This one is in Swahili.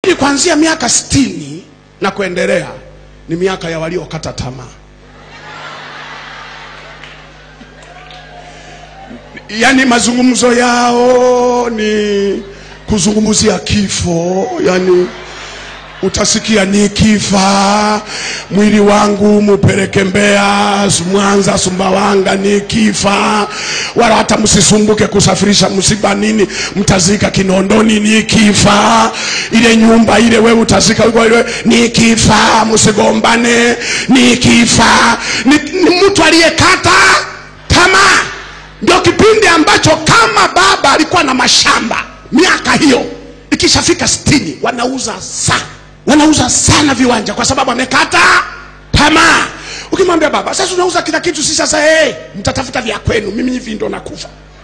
lakini kuanzia miaka sitini na kuendelea ni miaka ya waliokata tamaa yaani mazungumzo yao ni kuzungumzia kifo yani utasikia nikifa mwili wangu mupeleke Mbeya, Mwanza, Sumbawanga nikifa, wala hata msisumbuke kusafirisha msiba nini, mtazika Kinondoni nikifa, ile nyumba ile wewe utazika huko ile nikifa, msigombane nikifa. Ni, ni mtu aliyekata tamaa. Ndio kipindi ambacho kama baba alikuwa na mashamba miaka hiyo ikishafika sitini wanauza sana wanauza sana viwanja kwa sababu amekata tamaa ukimwambia baba sasa unauza kila kitu si sasa hey, mtatafuta vya kwenu mimi hivi ndo nakufa